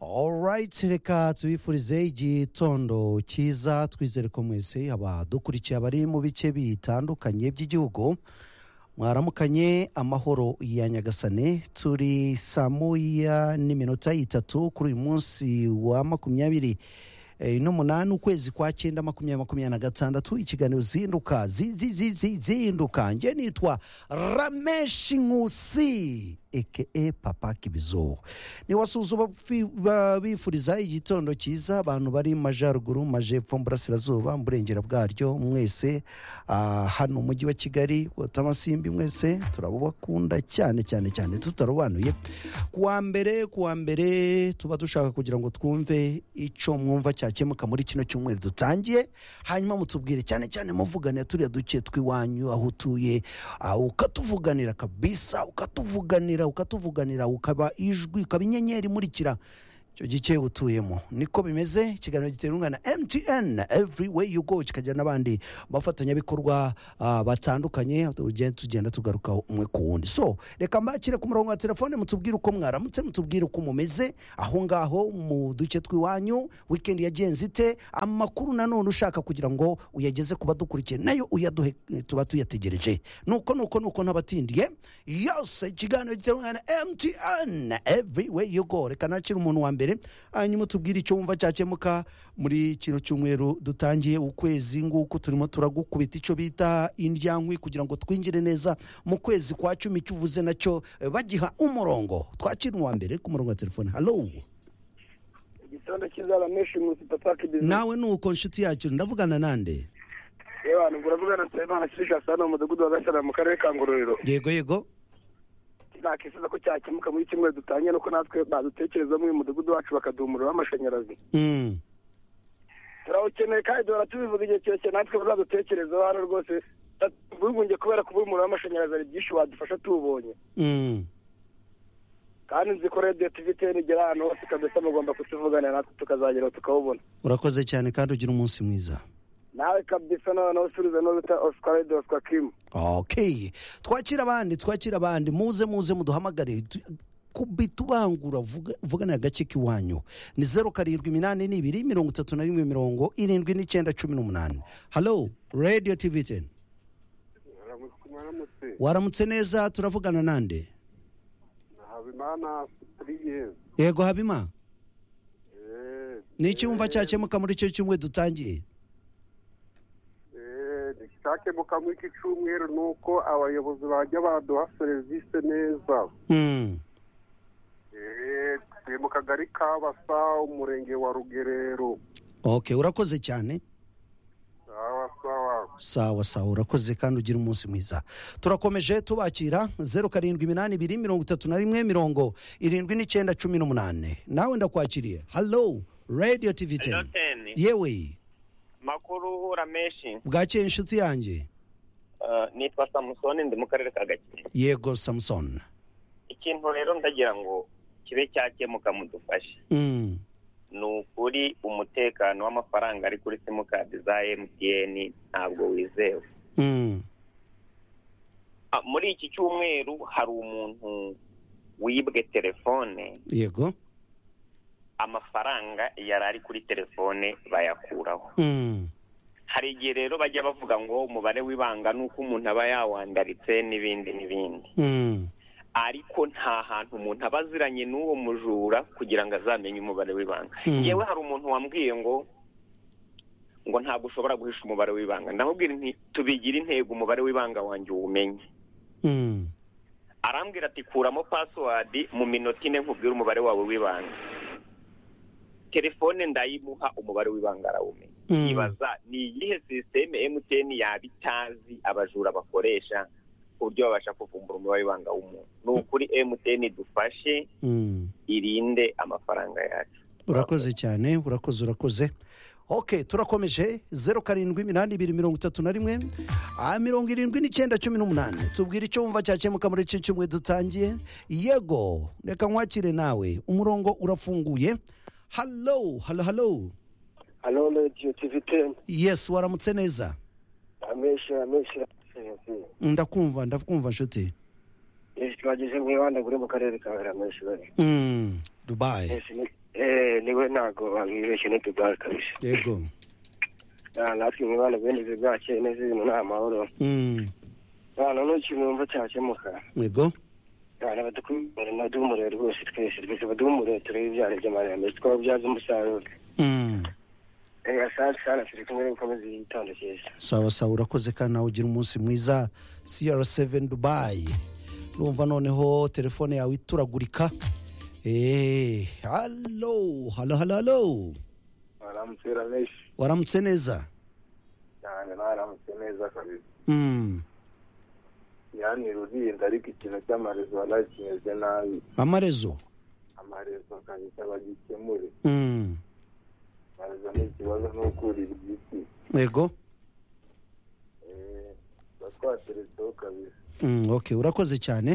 alright reka tubifurize igitondo cyiza twizere ko mwese haba dukurikiye abari mu bice bitandukanye by'igihugu mwaramukanye amahoro ya nyagasane turi saa moya n'iminota itatu kuri uyu munsi wa makumyabiri eh, n'umunani ukwezi kwa cyenda makumyabiri makumyabiri na gatandatu ikiganiro zinduka zi- zi- zi- zi- zinduka nge nitwa rameshi nkusi eke papa kibizo niwasuzuma bifuriza igitondo cyiza abantu bari mu majyaruguru mu majepfo mu burasirazuba mu burengera bwaryo mwese ah, hano mu mujyi wa kigali amasimbi mwese turabakunda cyane cyane cyane tutarobanuye kuwa mbere kuwa mbere tuba dushaka kugira ngo twumve icyo mwumva cyakemuka muri kino cyumweru dutangiye hanyuma mutubwire cyane cyane muvugane turiya duce tw'iwanyu aho utuye ah, ukatuvuganira kabisa ukatuvuganira ukatuvuganira ukaba ijwi ukaba inyenyeri imurikira icyo gice utuyemo niko bimeze ikiganiro giterwa na mtn every way you go kikagira n'abandi bafatanyabikorwa ah, batandukanye tugenda tugenda tugaruka umwe ku wundi so reka mbakire ku murongo wa telefone mutubwire uko mwaramutse mutubwire uko mumeze aho ngaho mu duce tw'iwanyu wikendi yagenze ite amakuru nanone ushaka kugira ngo uyageze ku badukurikiye nayo uyaduhe eh, tuba tuyategereje nuko nuko nuko ntabatindiye yose ikiganiro giterwa na mtn every way you go reka nakire umuntu wa mbere hanyuma tubwire icyo wumva cyakemuka muri kino cyumweru dutangiye ukwezi nguku turimo turagukubita icyo bita indyankwi kugira ngo twinjire neza mu kwezi kwa cumi icyo uvuze nacyo eh, bagiha umurongo twakira uwa mbere ku murongo wa telefone halo igitondo cyiza rameshi nkusi papa kibizi nawe ni uko nshuti yacu ndavugana nande yewe ntabwo uravugana nsabimana kirishasi hano mu mudugudu wa gashyira mu karere ka ngororero yego yego nakifuza ko cyakemuka muri kimwe dutangiye nuko natwe badutekerezamo uyu mudugudu wacu bakaduha umuriro w'amashanyarazi Mm. turawukeneye kandi duhora tubivuga igihe kirekire natwe bazadutekerezaho hano rwose twigunge kubera kuba umuriro w'amashanyarazi ari byinshi wadufasha tuwubonye Mm. kandi nzi ko radiyo tiviteni igera ahantu hose kabisa mugomba kutuvuganira natwe tukazageraho tukawubona urakoze cyane kandi ugira umunsi mwiza nawe kabisa noneho usubiza no bita oscar radiyo oscar kimu okay twakira abandi twakira abandi muze muze muduhamagarire Tu- kubita ubangura vuga- vuganira agace k'iwanyu ni zeru karindwi iminani n'ibiri mirongo itatu na rimwe mirongo irindwi n'icyenda cumi n'umunani halo radio tv ten mwaramutse waramutse neza turavugana nande habimana siriye yego habima ni iki wumva cyakemuka muri icyo cyumwe dutangiye icyakemuka muri iki cyumweru ni uko abayobozi bajya baduha serivisi neza Mm, Eh, turi mu kagari ka basa umurenge wa rugerero okay urakoze cyane abasawa sawa sawa urakoze kandi ugira umunsi mwiza turakomeje tubakira zeru karindwi iminani ibiri mirongo itatu na rimwe mirongo irindwi n'icyenda cumi n'umunani nawe ndakwakiriye halo radio tv Hello, ten Ten. yewe makuru uhura menshi bwakeye inshuti yanjye Eh, nitwa samusoni ndi mu karere ka gakenke yego samuson ikintu rero ndagira ngo kibe cyakemuka mudufashe Mm, ni ukuri umutekano w'amafaranga ari kuri simukadi za mtn ntabwo wizewe mm, Ah, muri iki cyumweru hari umuntu wibwe telefone yego amafaranga yari ari kuri telefone bayakuraho Mm, hari igihe rero bajya bavuga ngo umubare w'ibanga ni uko umuntu aba yawandaritse n'ibindi n'ibindi mm, ariko nta hantu umuntu aba aziranye n'uwo mujura kugira ngo azamenye umubare w'ibanga Mm. yewe hari umuntu wambwiye ngo ngo ntabwo ushobora guhisha umubare w'ibanga ndamubwira nti tubigire intego umubare w'ibanga wanjye uwumenye mm, arambwira ati kuramo pasiwadi mu minota ine nkubwire umubare wawe w'ibanga telefone ndayimuha umubare w'ibanga arawumenya Mm. ibaza ni iyihe sisiteme mtn yaba itazi abajura bakoresha ku buryo babasha kuvumbura umubare w'ibanga w'umuntu ni ukuri mtn dufashe mm. irinde amafaranga yacu urakoze cyane urakoze urakoze ok turakomeje zeru karindwi iminani ibiri mirongo itatu na rimwe ah, mirongo irindwi n'icyenda cumi n'umunani tubwire icyo wumva cyakemuka muri iki cyumwe dutangiye yego reka nkwakire nawe umurongo urafunguye halo halo halo hano radiyo tiviteni yes waramutse neza rameshi rameshi rameshi ndakumva ndakumva nshuti twageze mu ibanda gure mu karere ka rameshi bari Mm, dubayi Ese ni- eh niwe ntabwo babibeshye n'utugare kabisa yego Ah, natwe imibonano bw'inzu bwacu neza ibintu nta mahoro Mm, nta n'ukintu wumva cyakemuka yego abana badukumire naduhumure rwose twese twese baduhumure turebe ibyana by'amahame twababyaza umusaruro Mm, reka sana sana turi kumwe n'ukomeze igitondo cyiza sawa sawa urakoze kandi nawe ugira umunsi mwiza cr7 dubai numva noneho telefone yawe ituragurika Eh, halo halo halo halo baramutse benshi waramutse neza cyane baramutse neza kabisa Mm, yani rurinda ariko ikintu cy'amarezo waraye kimeze nabi amarezo amarezo kabisa bagikemure Mm, amarezo ni ikibazo n'ukurira igiti yego Eh, tuba twateretseho kabisa Mm, okay urakoze cyane